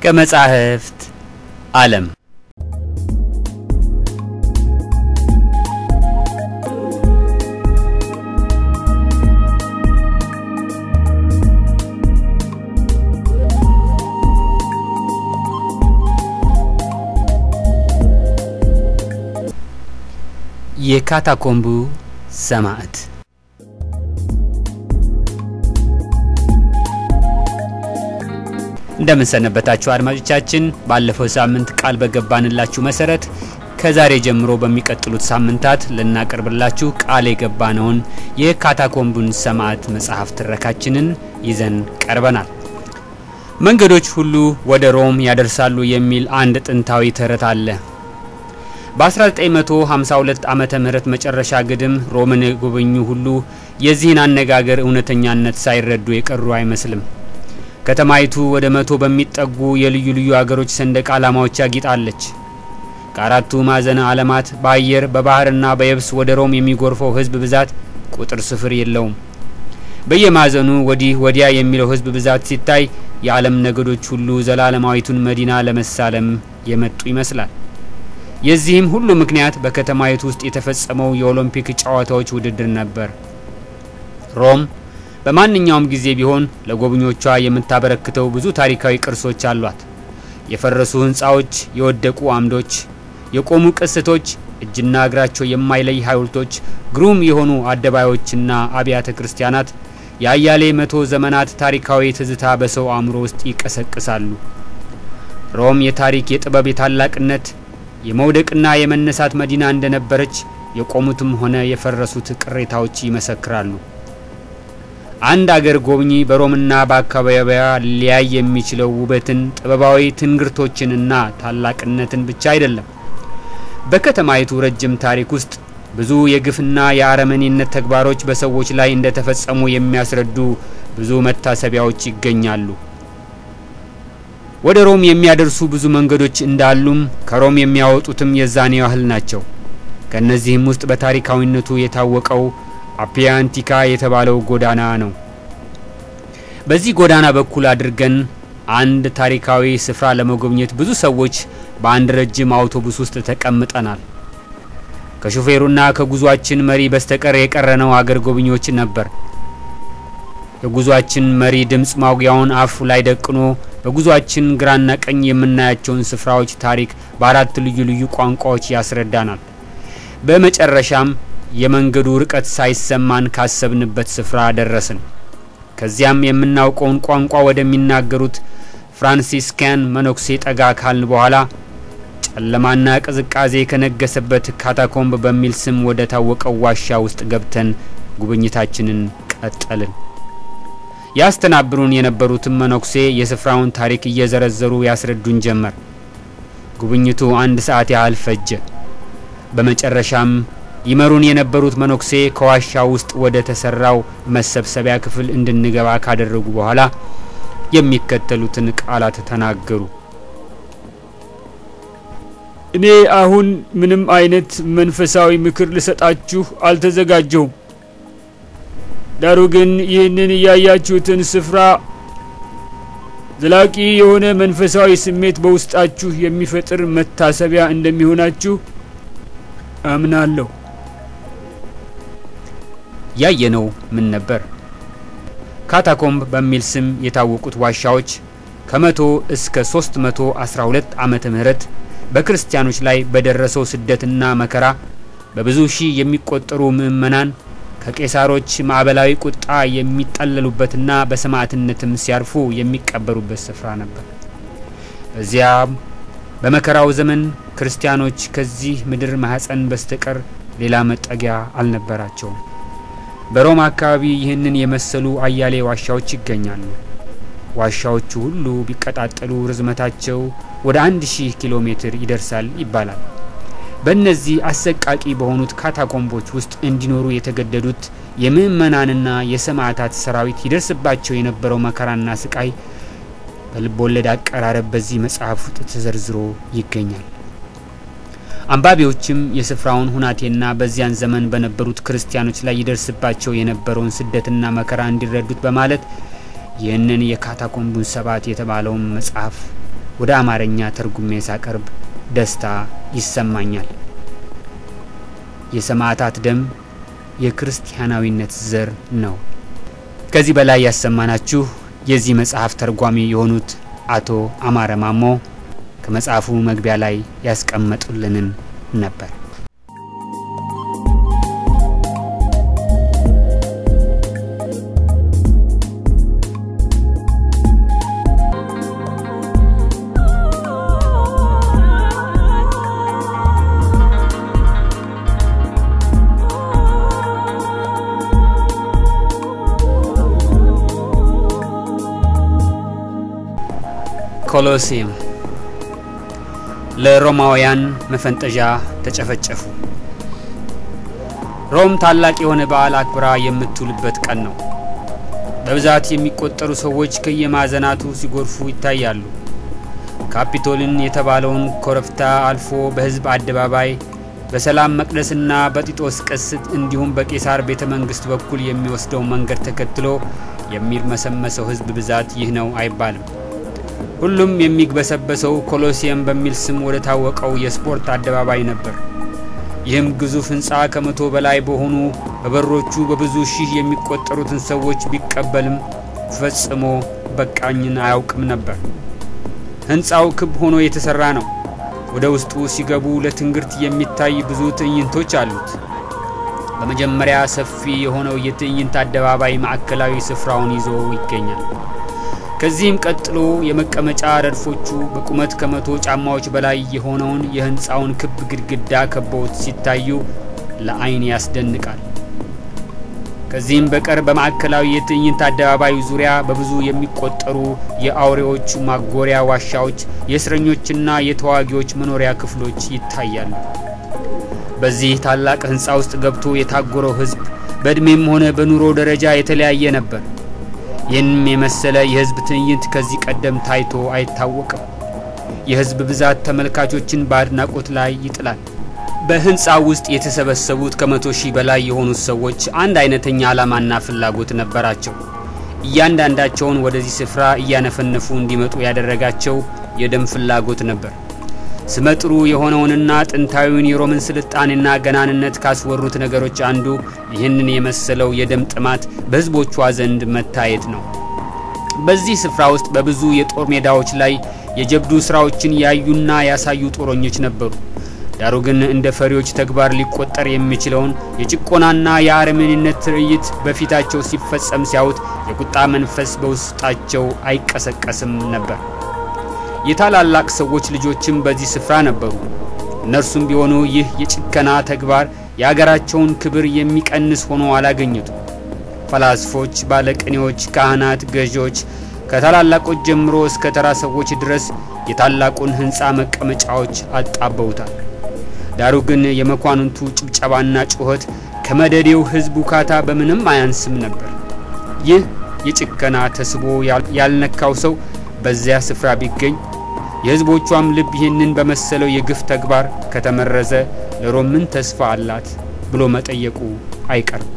ከመጻሕፍት ዓለም የካታኮምቡ ሰማዕት እንደምንሰነበታችሁ አድማጮቻችን፣ ባለፈው ሳምንት ቃል በገባንላችሁ መሰረት ከዛሬ ጀምሮ በሚቀጥሉት ሳምንታት ልናቀርብላችሁ ቃል የገባነውን የካታኮምቡን ሰማዕት መጽሐፍ ትረካችንን ይዘን ቀርበናል። መንገዶች ሁሉ ወደ ሮም ያደርሳሉ የሚል አንድ ጥንታዊ ተረት አለ። በ1952 ዓመተ ምህረት መጨረሻ ግድም ሮምን የጎበኙ ሁሉ የዚህን አነጋገር እውነተኛነት ሳይረዱ የቀሩ አይመስልም። ከተማይቱ ወደ መቶ በሚጠጉ የልዩ ልዩ አገሮች ሰንደቅ ዓላማዎች ያጊጣለች። ከአራቱ ማዕዘነ ዓለማት በአየር በባህርና በየብስ ወደ ሮም የሚጎርፈው ሕዝብ ብዛት ቁጥር ስፍር የለውም። በየማዕዘኑ ወዲህ ወዲያ የሚለው ሕዝብ ብዛት ሲታይ የዓለም ነገዶች ሁሉ ዘላለማዊቱን መዲና ለመሳለም የመጡ ይመስላል። የዚህም ሁሉ ምክንያት በከተማይቱ ውስጥ የተፈጸመው የኦሎምፒክ ጨዋታዎች ውድድር ነበር። ሮም በማንኛውም ጊዜ ቢሆን ለጎብኞቿ የምታበረክተው ብዙ ታሪካዊ ቅርሶች አሏት። የፈረሱ ህንፃዎች፣ የወደቁ አምዶች፣ የቆሙ ቅስቶች፣ እጅና እግራቸው የማይለይ ሐውልቶች፣ ግሩም የሆኑ አደባዮችና አብያተ ክርስቲያናት የአያሌ መቶ ዘመናት ታሪካዊ ትዝታ በሰው አእምሮ ውስጥ ይቀሰቅሳሉ። ሮም የታሪክ የጥበብ፣ የታላቅነት የመውደቅና የመነሳት መዲና እንደነበረች የቆሙትም ሆነ የፈረሱት ቅሬታዎች ይመሰክራሉ። አንድ አገር ጎብኚ በሮምና በአካባቢዋ ሊያይ የሚችለው ውበትን፣ ጥበባዊ ትንግርቶችንና ታላቅነትን ብቻ አይደለም። በከተማይቱ ረጅም ታሪክ ውስጥ ብዙ የግፍና የአረመኔነት ተግባሮች በሰዎች ላይ እንደተፈጸሙ የሚያስረዱ ብዙ መታሰቢያዎች ይገኛሉ። ወደ ሮም የሚያደርሱ ብዙ መንገዶች እንዳሉም ከሮም የሚያወጡትም የዛኔ ያህል ናቸው። ከእነዚህም ውስጥ በታሪካዊነቱ የታወቀው አፒያንቲካ የተባለው ጎዳና ነው። በዚህ ጎዳና በኩል አድርገን አንድ ታሪካዊ ስፍራ ለመጎብኘት ብዙ ሰዎች በአንድ ረጅም አውቶቡስ ውስጥ ተቀምጠናል። ከሾፌሩና ከጉዟችን መሪ በስተቀር የቀረነው አገር ጎብኚዎች ነበር። የጉዟችን መሪ ድምፅ ማጉያውን አፉ ላይ ደቅኖ በጉዟችን ግራና ቀኝ የምናያቸውን ስፍራዎች ታሪክ በአራት ልዩ ልዩ ቋንቋዎች ያስረዳናል። በመጨረሻም የመንገዱ ርቀት ሳይሰማን ካሰብንበት ስፍራ ደረስን። ከዚያም የምናውቀውን ቋንቋ ወደሚናገሩት ፍራንሲስካን መነኩሴ ጠጋ ካልን በኋላ ጨለማና ቅዝቃዜ ከነገሰበት ካታኮምብ በሚል ስም ወደ ታወቀው ዋሻ ውስጥ ገብተን ጉብኝታችንን ቀጠልን። ያስተናብሩን የነበሩትም መነኩሴ የስፍራውን ታሪክ እየዘረዘሩ ያስረዱን ጀመር። ጉብኝቱ አንድ ሰዓት ያህል ፈጀ። በመጨረሻም ይመሩን የነበሩት መነኩሴ ከዋሻ ውስጥ ወደ ተሰራው መሰብሰቢያ ክፍል እንድንገባ ካደረጉ በኋላ የሚከተሉትን ቃላት ተናገሩ። እኔ አሁን ምንም አይነት መንፈሳዊ ምክር ልሰጣችሁ አልተዘጋጀሁም። ዳሩ ግን ይህንን እያያችሁትን ስፍራ ዘላቂ የሆነ መንፈሳዊ ስሜት በውስጣችሁ የሚፈጥር መታሰቢያ እንደሚሆናችሁ አምናለሁ። ያየነው ምን ነበር? ካታኮምብ በሚል ስም የታወቁት ዋሻዎች ከመቶ እስከ 312 ዓመተ ምህረት በክርስቲያኖች ላይ በደረሰው ስደትና መከራ በብዙ ሺህ የሚቆጠሩ ምዕመናን ከቄሳሮች ማዕበላዊ ቁጣ የሚጠለሉበትና በሰማዕትነትም ሲያርፉ የሚቀበሩበት ስፍራ ነበር። በዚያም በመከራው ዘመን ክርስቲያኖች ከዚህ ምድር ማህፀን በስተቀር ሌላ መጠጊያ አልነበራቸውም። በሮም አካባቢ ይህንን የመሰሉ አያሌ ዋሻዎች ይገኛሉ። ዋሻዎቹ ሁሉ ቢቀጣጠሉ ርዝመታቸው ወደ አንድ ሺህ ኪሎ ሜትር ይደርሳል ይባላል። በእነዚህ አሰቃቂ በሆኑት ካታኮምቦች ውስጥ እንዲኖሩ የተገደዱት የምዕመናንና የሰማዕታት ሰራዊት ይደርስባቸው የነበረው መከራና ስቃይ በልቦለድ አቀራረብ በዚህ መጽሐፍ ውስጥ ተዘርዝሮ ይገኛል። አንባቢዎችም የስፍራውን ሁናቴና በዚያን ዘመን በነበሩት ክርስቲያኖች ላይ ይደርስባቸው የነበረውን ስደትና መከራ እንዲረዱት በማለት ይህንን የካታኮምቡን ሰባት የተባለውን መጽሐፍ ወደ አማርኛ ተርጉሜ ሳቀርብ ደስታ ይሰማኛል። የሰማዕታት ደም የክርስቲያናዊነት ዘር ነው። ከዚህ በላይ ያሰማናችሁ የዚህ መጽሐፍ ተርጓሚ የሆኑት አቶ አማረ ማሞ ከመጽሐፉ መግቢያ ላይ ያስቀመጡልንን ነበር። ኮሎሲየም ለሮማውያን መፈንጠዣ ተጨፈጨፉ። ሮም ታላቅ የሆነ በዓል አክብራ የምትውልበት ቀን ነው። በብዛት የሚቆጠሩ ሰዎች ከየማዕዘናቱ ሲጎርፉ ይታያሉ። ካፒቶልን የተባለውን ኮረብታ አልፎ በሕዝብ አደባባይ በሰላም መቅደስና በጢጦስ ቅስት እንዲሁም በቄሳር ቤተ መንግስት በኩል የሚወስደው መንገድ ተከትሎ የሚርመሰመሰው ሕዝብ ብዛት ይህ ነው አይባልም። ሁሉም የሚግበሰበሰው ኮሎሲየም በሚል ስም ወደ ታወቀው የስፖርት አደባባይ ነበር። ይህም ግዙፍ ህንፃ ከመቶ በላይ በሆኑ በበሮቹ በብዙ ሺህ የሚቆጠሩትን ሰዎች ቢቀበልም ፈጽሞ በቃኝን አያውቅም ነበር። ህንፃው ክብ ሆኖ የተሰራ ነው። ወደ ውስጡ ሲገቡ ለትንግርት የሚታይ ብዙ ትዕይንቶች አሉት። በመጀመሪያ ሰፊ የሆነው የትዕይንት አደባባይ ማዕከላዊ ስፍራውን ይዞ ይገኛል። ከዚህም ቀጥሎ የመቀመጫ ረድፎቹ በቁመት ከመቶ ጫማዎች በላይ የሆነውን የህንፃውን ክብ ግድግዳ ከበውት ሲታዩ ለአይን ያስደንቃል። ከዚህም በቀር በማዕከላዊ የትዕይንት አደባባዩ ዙሪያ በብዙ የሚቆጠሩ የአውሬዎች ማጎሪያ ዋሻዎች፣ የእስረኞችና የተዋጊዎች መኖሪያ ክፍሎች ይታያሉ። በዚህ ታላቅ ህንፃ ውስጥ ገብቶ የታጎረው ህዝብ በዕድሜም ሆነ በኑሮ ደረጃ የተለያየ ነበር። ይህንም የመሰለ የህዝብ ትዕይንት ከዚህ ቀደም ታይቶ አይታወቅም። የህዝብ ብዛት ተመልካቾችን በአድናቆት ላይ ይጥላል። በህንፃው ውስጥ የተሰበሰቡት ከመቶ ሺህ በላይ የሆኑት ሰዎች አንድ አይነተኛ ዓላማና ፍላጎት ነበራቸው። እያንዳንዳቸውን ወደዚህ ስፍራ እያነፈነፉ እንዲመጡ ያደረጋቸው የደም ፍላጎት ነበር። ስመጥሩ የሆነውንና ጥንታዊውን የሮምን ስልጣኔና ገናንነት ካስወሩት ነገሮች አንዱ ይህንን የመሰለው የደም ጥማት በህዝቦቿ ዘንድ መታየት ነው። በዚህ ስፍራ ውስጥ በብዙ የጦር ሜዳዎች ላይ የጀብዱ ስራዎችን ያዩና ያሳዩ ጦረኞች ነበሩ። ዳሩ ግን እንደ ፈሪዎች ተግባር ሊቆጠር የሚችለውን የጭቆናና የአረመኔነት ትርኢት በፊታቸው ሲፈጸም ሲያዩት የቁጣ መንፈስ በውስጣቸው አይቀሰቀስም ነበር። የታላላቅ ሰዎች ልጆችም በዚህ ስፍራ ነበሩ። እነርሱም ቢሆኑ ይህ የጭከና ተግባር የአገራቸውን ክብር የሚቀንስ ሆኖ አላገኙትም። ፈላስፎች፣ ባለቅኔዎች፣ ካህናት፣ ገዢዎች ከታላላቆች ጀምሮ እስከ ተራ ሰዎች ድረስ የታላቁን ሕንፃ መቀመጫዎች አጣበውታል። ዳሩ ግን የመኳንንቱ ጭብጨባና ጩኸት ከመደዴው ሕዝብ ውካታ በምንም አያንስም ነበር። ይህ የጭከና ተስቦ ያልነካው ሰው በዚያ ስፍራ ቢገኝ የሕዝቦቿም ልብ ይህንን በመሰለው የግፍ ተግባር ከተመረዘ ለሮም ምን ተስፋ አላት ብሎ መጠየቁ አይቀርም።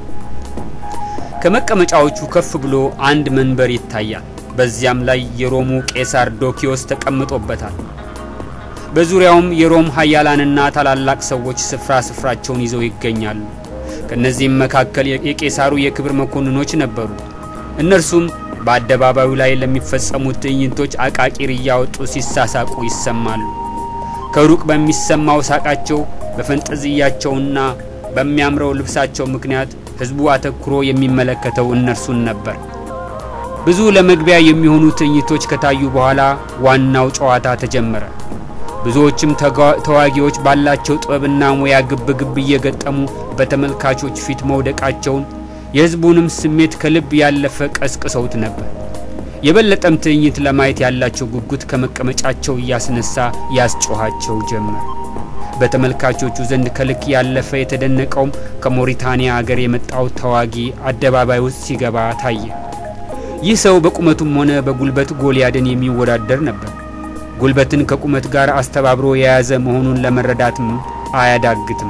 ከመቀመጫዎቹ ከፍ ብሎ አንድ መንበር ይታያል። በዚያም ላይ የሮሙ ቄሳር ዶኪዮስ ተቀምጦበታል። በዙሪያውም የሮም ሀያላንና ታላላቅ ሰዎች ስፍራ ስፍራቸውን ይዘው ይገኛሉ። ከእነዚህም መካከል የቄሳሩ የክብር መኮንኖች ነበሩ። እነርሱም በአደባባዩ ላይ ለሚፈጸሙት ትዕይንቶች አቃቂር እያወጡ ሲሳሳቁ ይሰማሉ። ከሩቅ በሚሰማው ሳቃቸው፣ በፈንጠዝያቸውና በሚያምረው ልብሳቸው ምክንያት ሕዝቡ አተኩሮ የሚመለከተው እነርሱን ነበር። ብዙ ለመግቢያ የሚሆኑ ትዕይንቶች ከታዩ በኋላ ዋናው ጨዋታ ተጀመረ። ብዙዎችም ተዋጊዎች ባላቸው ጥበብና ሙያ ግብ ግብ እየገጠሙ በተመልካቾች ፊት መውደቃቸውን የሕዝቡንም ስሜት ከልብ ያለፈ ቀስቅሰውት ነበር። የበለጠም ትዕይንት ለማየት ያላቸው ጉጉት ከመቀመጫቸው እያስነሳ ያስጮኋቸው ጀመር። በተመልካቾቹ ዘንድ ከልክ ያለፈ የተደነቀውም ከሞሪታንያ አገር የመጣው ተዋጊ አደባባይ ውስጥ ሲገባ ታየ። ይህ ሰው በቁመቱም ሆነ በጉልበት ጎልያድን የሚወዳደር ነበር። ጉልበትን ከቁመት ጋር አስተባብሮ የያዘ መሆኑን ለመረዳትም አያዳግትም።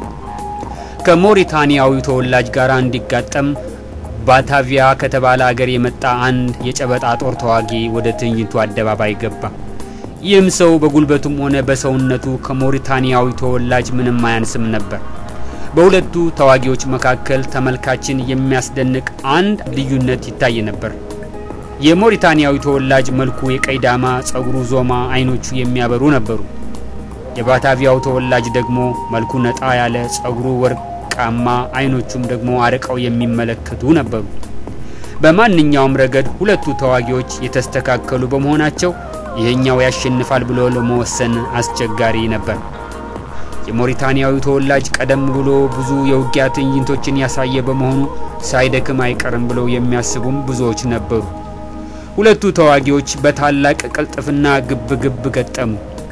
ከሞሪታንያዊ ተወላጅ ጋር እንዲጋጠም ባታቪያ ከተባለ አገር የመጣ አንድ የጨበጣ ጦር ተዋጊ ወደ ትዕይንቱ አደባባይ ገባ። ይህም ሰው በጉልበቱም ሆነ በሰውነቱ ከሞሪታኒያዊ ተወላጅ ምንም አያንስም ነበር። በሁለቱ ተዋጊዎች መካከል ተመልካችን የሚያስደንቅ አንድ ልዩነት ይታይ ነበር። የሞሪታኒያዊ ተወላጅ መልኩ የቀይ ዳማ፣ ጸጉሩ ዞማ፣ አይኖቹ የሚያበሩ ነበሩ። የባታቪያው ተወላጅ ደግሞ መልኩ ነጣ ያለ፣ ጸጉሩ ወርቃማ፣ አይኖቹም ደግሞ አርቀው የሚመለከቱ ነበሩ። በማንኛውም ረገድ ሁለቱ ተዋጊዎች የተስተካከሉ በመሆናቸው ይሄኛው ያሸንፋል ብሎ ለመወሰን አስቸጋሪ ነበር። የሞሪታኒያዊ ተወላጅ ቀደም ብሎ ብዙ የውጊያ ትዕይንቶችን ያሳየ በመሆኑ ሳይደክም አይቀርም ብለው የሚያስቡም ብዙዎች ነበሩ። ሁለቱ ተዋጊዎች በታላቅ ቅልጥፍና ግብ ግብ ገጠሙ።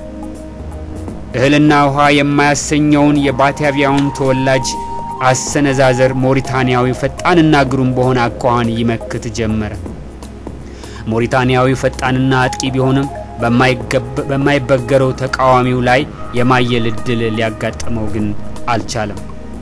እህልና ውሃ የማያሰኘውን የባታቪያውን ተወላጅ አሰነዛዘር ሞሪታኒያዊ ፈጣንና ግሩም በሆነ አኳኋን ይመክት ጀመረ። ሞሪታኒያዊ ፈጣንና አጥቂ ቢሆንም በማይበገረው ተቃዋሚው ላይ የማየል እድል ሊያጋጥመው ግን አልቻለም።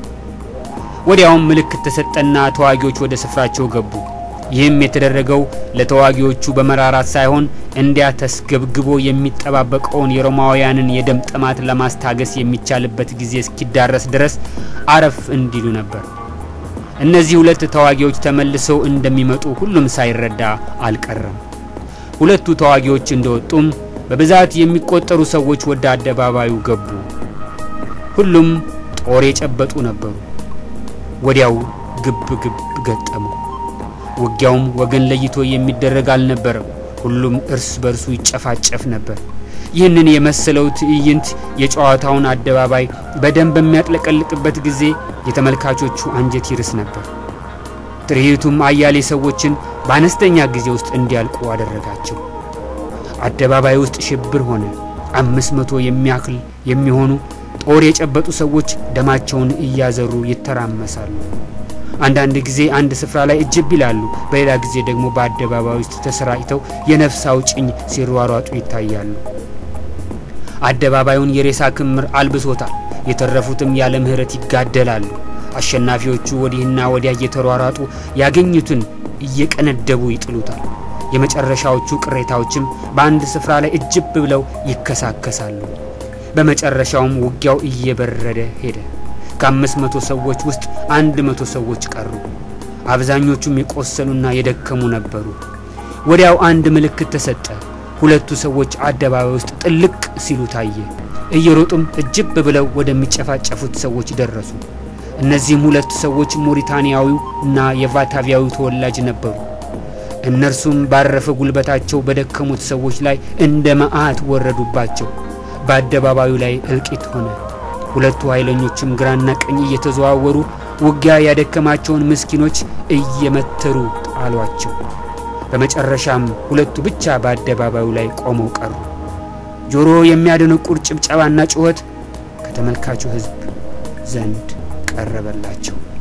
ወዲያውም ምልክት ተሰጠና ተዋጊዎች ወደ ስፍራቸው ገቡ። ይህም የተደረገው ለተዋጊዎቹ በመራራት ሳይሆን እንዲያ ተስገብግቦ የሚጠባበቀውን የሮማውያንን የደም ጥማት ለማስታገስ የሚቻልበት ጊዜ እስኪዳረስ ድረስ አረፍ እንዲሉ ነበር። እነዚህ ሁለት ተዋጊዎች ተመልሰው እንደሚመጡ ሁሉም ሳይረዳ አልቀረም። ሁለቱ ተዋጊዎች እንደወጡም በብዛት የሚቆጠሩ ሰዎች ወደ አደባባዩ ገቡ። ሁሉም ጦር የጨበጡ ነበሩ። ወዲያው ግብ ግብ ገጠሙ። ውጊያውም ወገን ለይቶ የሚደረግ አልነበረም። ሁሉም እርስ በርሱ ይጨፋጨፍ ነበር። ይህንን የመሰለው ትዕይንት የጨዋታውን አደባባይ በደም በሚያጥለቀልቅበት ጊዜ የተመልካቾቹ አንጀት ይርስ ነበር። ትርኢቱም አያሌ ሰዎችን በአነስተኛ ጊዜ ውስጥ እንዲያልቁ አደረጋቸው። አደባባይ ውስጥ ሽብር ሆነ። አምስት መቶ የሚያክል የሚሆኑ ጦር የጨበጡ ሰዎች ደማቸውን እያዘሩ ይተራመሳሉ። አንዳንድ ጊዜ አንድ ስፍራ ላይ እጅብ ይላሉ። በሌላ ጊዜ ደግሞ በአደባባይ ውስጥ ተሰራጭተው የነፍስ አውጭኝ ሲሯሯጡ ይታያሉ። አደባባዩን የሬሳ ክምር አልብሶታል። የተረፉትም ያለ ምሕረት ይጋደላሉ። አሸናፊዎቹ ወዲህና ወዲያ እየተሯሯጡ ያገኙትን እየቀነደቡ ይጥሉታል። የመጨረሻዎቹ ቅሬታዎችም በአንድ ስፍራ ላይ እጅብ ብለው ይከሳከሳሉ። በመጨረሻውም ውጊያው እየበረደ ሄደ። ከአምስት መቶ ሰዎች ውስጥ አንድ መቶ ሰዎች ቀሩ። አብዛኞቹም የቆሰሉና የደከሙ ነበሩ። ወዲያው አንድ ምልክት ተሰጠ። ሁለቱ ሰዎች አደባባይ ውስጥ ጥልቅ ሲሉ ታየ። እየሮጡም እጅብ ብለው ወደሚጨፋጨፉት ሰዎች ደረሱ። እነዚህም ሁለቱ ሰዎች ሞሪታኒያዊው እና የቫታቪያዊ ተወላጅ ነበሩ። እነርሱም ባረፈ ጉልበታቸው በደከሙት ሰዎች ላይ እንደ መዓት ወረዱባቸው። በአደባባዩ ላይ እልቂት ሆነ። ሁለቱ ኃይለኞችም ግራና ቀኝ እየተዘዋወሩ ውጊያ ያደከማቸውን ምስኪኖች እየመተሩ ጣሏቸው። በመጨረሻም ሁለቱ ብቻ በአደባባዩ ላይ ቆመው ቀሩ። ጆሮ የሚያደነቁር ጭብጨባና ጩኸት ከተመልካቹ ሕዝብ ዘንድ ቀረበላቸው።